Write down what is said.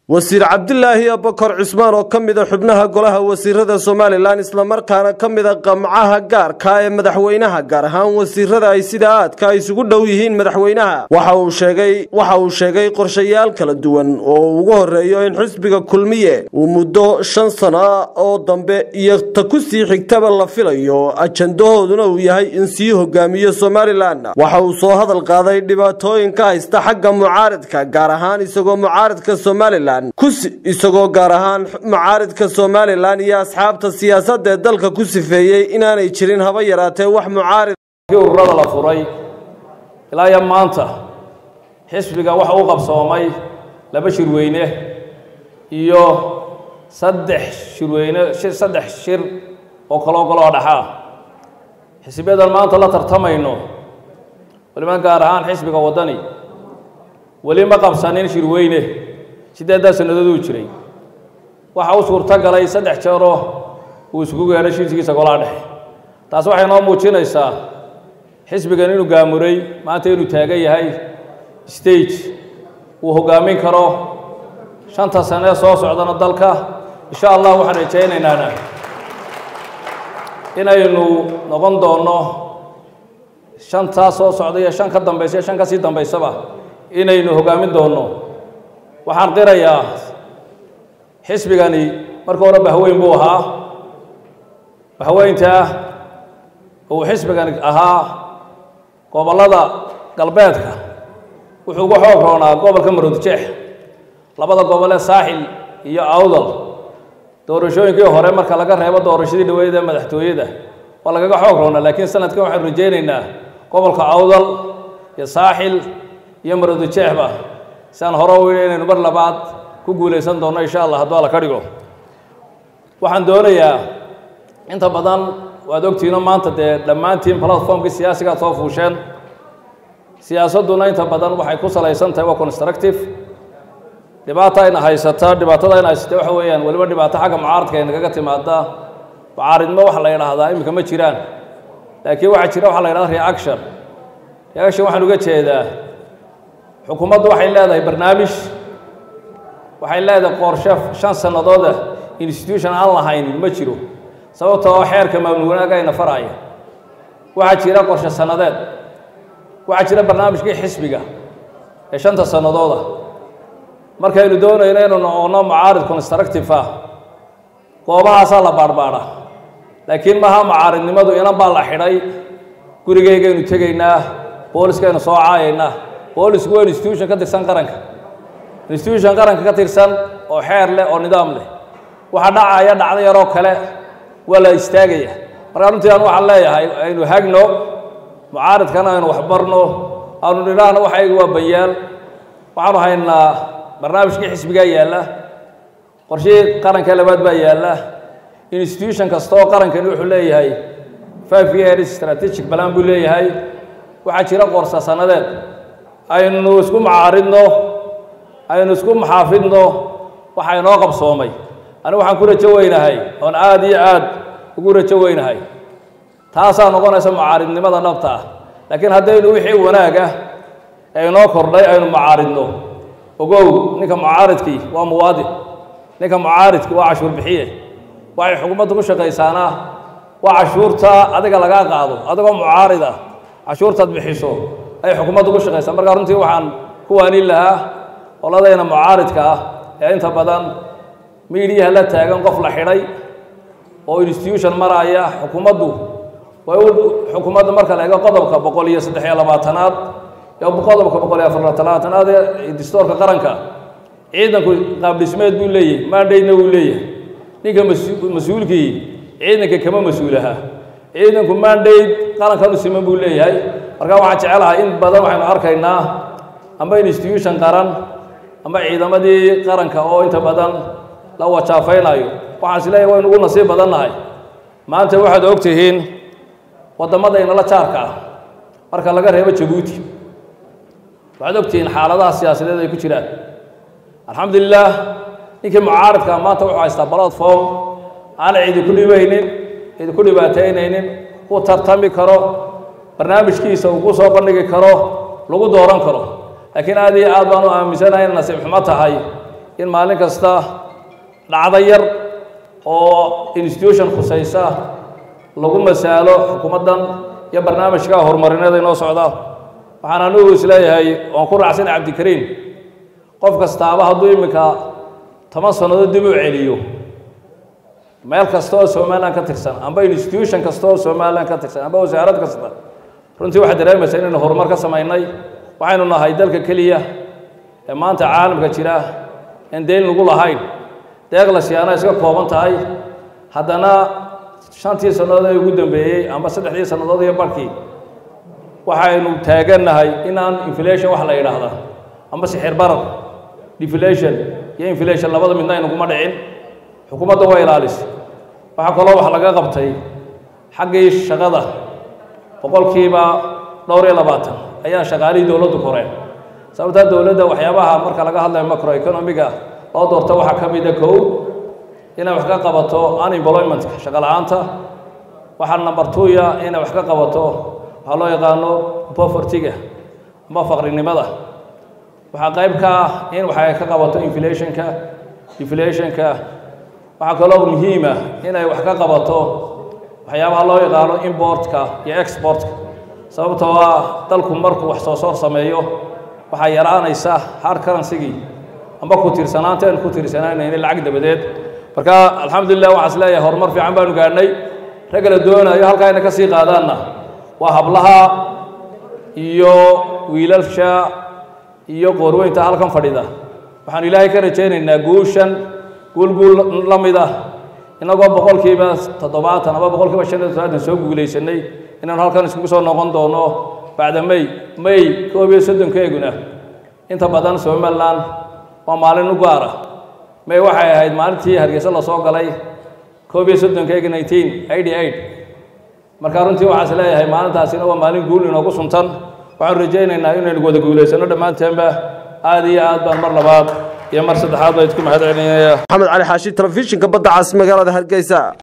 wasiir cabdilaahi abakar cusmaan oo ka mida xubnaha golaha wasiirada somalilan islamarkaana ka mida qamcaha gaarka ee madaxweynaha gaar ahaan wasiirada ay sida aadka isugu dhow yihiin madaxweynaha waxa uu sheegay waxa uu sheegay qorshayaal kala duwan oo uu ugu horeeyo in xisbiga kulmiye uu muddo shan sano oo dambe iyo ta ku sii xigtaba la filayo ajandahooduna uu yahay in sii hogaamiyo somalilan waxa uu soo hadal qaaday dhibaatooyinka haysta xagga mucaaridka gaar ahaan isagoo mucaaridka somalilan isagoo gaar ahaan mucaaridka somalilan iyo asxaabta siyaasadda ee dalka ku sifeeyey inaanay jirin haba yaraatee wax mucaarid ururada la furay ilaa iyo maanta xisbiga waxa u qabsoomay laba shirweyne iyo saddex shirweyne saddex shir oo kaloo kaloo dhaxaa xisbiyadan maanta la tartamayno waliba gaar ahaan xisbiga waddani weli ma qabsanin shirweyne siddeeddaa sannadooduu jiray waxa u suurto galay saddex jeeroo uu isugu gaadhay shirkiisa golaha dhexe taas waxay noo muujinaysaa xisbigan inuu gaamuray maanta inuu taagan yahay stage uu hoggaamin karo shanta sanee soo socdana dalka insha allah waxaan rajaynaynaan inaynu noqon doonno shantaa soo socda iyo shan ka dambaysa iyo shan ka sii dambaysaba inaynu hoggaamin doonno waxaan qirayaa xisbigani marka hore bahweyn buu ahaa bahweyntaa uu xisbigani ahaa gobollada galbeedka wuxuu uga xoog roonaa gobolka maroodjeex labada gobolee saaxil iyo awdal doorashooyinkii hore marka laga reebo doorashadii dhaweyd ee madaxtooyada waa lagaga xoog roonaa laakiin sanadkan waxaanu rajaynaynaa gobolka awdal iyo saaxil iyo maroodjeexba siaan hore u yidhi inaynu mar labaad ku guulaysan doonno insha allah hadduu alla ka dhigo waxaan doonayaa inta badan waad ogtihiino maanta dee dhammaantiin platformkii siyaasigaad soo fuusheen siyaasadduna inta badan waxay ku salaysan tahay waa constructive dhibaata ayna haysata dhibaatada ayna haysata waxa weeyaan weliba dhibaato xagga mucaaradka ay nagaga timaada mucaaridnimo waxa la yidhaahdaa iminka ma jiraan laakiin waxaa jira waxa la yidhahda reaction reaction waxaan uga jeedaa xukuumaddu waxay leedahay barnaamij waxay leedahay qorshe shan sannadooda institution aan lahayn ma jiro sababta oo xeerka maamul wanaaga ayna faraya waxaa jira qorshe sannadeed waxaa jira barnaamijkii xisbiga ee shanta sannadooda markaynu doonayno inaynu noqono mucaarid constructive ah goobahaasaa la baadhbaadha laakiin maaha mucaaridnimadu inan baa la xidhay gurigaygaynu tegaynaa booliskaynu soo caayaynaa boolisku waa institution ka tirsan qaranka institution qaranka ka tirsan oo xeer leh oo nidaam leh waxa dhacaya dhacdo yaroo kale waa la istaagaya markaa runtii aan waxaan leeyahay aynu hagno mucaaridkana aynu waxbarno aanu nidhaahno waxaygu waa banyaal waxaanu haynaa barnaamijkii xisbigaa yaalla qorshihii qaranka labaad baa yaalla institution kasta oo qarankani wuxuu leeyahay five years strategic balan buu leeyahay waxaa jira qorsa sannadeed aynu isku macaaridno aynu isku maxaafidno waxa inoo qabsoomay anigu waxaan ku rajo weynahay oon aada iyo aad ugu rajo weynahay taasaa noqonaysa mucaaridnimada dhabta ah laakiin haddaynu wixii wanaag ah ee inoo kordhay aynu mucaaridno ogow ninka mucaaridkii waa muwaadin ninka mucaaridkii waa cashuur bixiye waxay xukuumaddu ku shaqaysaana waa cashuurta adiga lagaa qaado adigoo mucaarid ah cashuurtaad bixiso ay xukuumaddu ku shaqaysaa markaa runtii waxaan ku waanin lahaa qoladayna mucaaridka ah ee inta badan miidiyaha la taagan qof la xidhay oo institution maraya xukuumaddu way u xukuumadda marka la eego qodobka boqol iyo saddex iyo labaatanaad iyo qodobka boqol iyo afar labaatanaad ee dastuurka qaranka ciidanku qaabdhismeed buu leeyahay mandayna wuu leeyahay ninka mas-uulkii ciidanka kama mas-uulaha ciidanku mandate qarankan u siman buu leeyahay markaa waxaan jecelahay in badan waxaynu arkaynaa amba institution qaran amba ciidamadii qaranka oo inta badan la wajaafaynayo waxaan is leeyahay waynu ugu nasiib badannahay maanta waxaad og tihiin waddamada inala jaarka ah marka laga reebo jabuuti waxaad og tihiin xaaladaha siyaasadeed ay ku jiraan alxamdulilah ninkii mucaaridka maanta wuxuu haystaa platform aan idinku dhibaynin idinku dhibaataynaynin ku tartami karo barnaamijkiisa uu ku soo bandhigi karo lagu dooran karo laakiin aad iyo aad baan u aaminsanahay in nasiib xumo tahay in maalin kasta dhacdo yar oo institution khusaysa lagu masaalo xukuumaddan iyo barnaamijka horumarineeda inoo socda waxaan anigu isleeyahay oon ku raacsan cabdikariim qof kastaaba hadduu iminka toban sannadood dib u celiyo meel kasta oo somalilan ka tirsan amba institution kasta oo somalilan ka tirsan amba wasaarad kasta runtii waxaad dareemaysaa inaynu horumar ka samaynay waxaynu nahay dalka keliya ee maanta caalamka jira en deyn lagu lahayn deeq la siyaana iska kooban tahay haddana shantii sannadood ee ugu dambeeyey amba saddexdii sannadood iyo barkii waxaynu taagannahay inaan inflation wax la yidhaahda amba sixir barar deflation iyo inflation labada midna aynuguma dhicin xukuumadda waa ilaalisa waxaa kaloo wax laga qabtay xaggii shaqada boqolkiiba dhowr iyo labaatan ayaa shaqaalihii dowladdu koreen sababtaa dowladda waxyaabaha marka laga hadlayo macroeconomiga loo doorto waxaa ka mida kow inay wax ka qabato unemploymentka shaqa la-aanta waxaa number two-ya inay wax ka qabato waxaa loo yaqaano povertyga amba faqrinimada waxaa qayb ka ah in waxay ka qabato inflationka deflationka waxaa kaloo muhiima inay wax ka qabato waxyaabaha loo yaqaano importka iyo exportka sababtoo ah dalku markuu wax soo soor sameeyo waxaa yaraanaysa hard currencygii amba ku tiirsanaanta aan ku tiirsanaynayn lacag dabadeed marka alxamdulilah waxaa is leeyahay horumar fiican baanu gaadhnay ragga la doonayo halkaa ina ka sii qaadaanna waa hablaha iyo wiilalsha iyo qoorweynta halkan fadhida waxaanu ilaahay ka rajaynaynaa guushan guul guul la mid ah inagoo boqolkiiba toddobaatan ama boqolkiiba shan iyo toddobaatan soo guulaysanay inaanu halkan iskugu soo noqon doono bacda may may koob iyo soddonkeeguna inta badan somalilan waa maalin u gaara may waxay ahayd maalintii hargeysa lasoo galay koob iyo soddonkeega nineteen eighty eight marka runtii waxaa is leeyahay maalintaasina waa maalin guul inoogu suntan waxaanu rajaynaynaa inaynu wada guulaysano dhammaanteenba aada iyo aad baan mar labaad iyo mar saddexaad baa idku mahad celinaya maxamed cali xaashi telefishinka badda cas magaalada hargeysa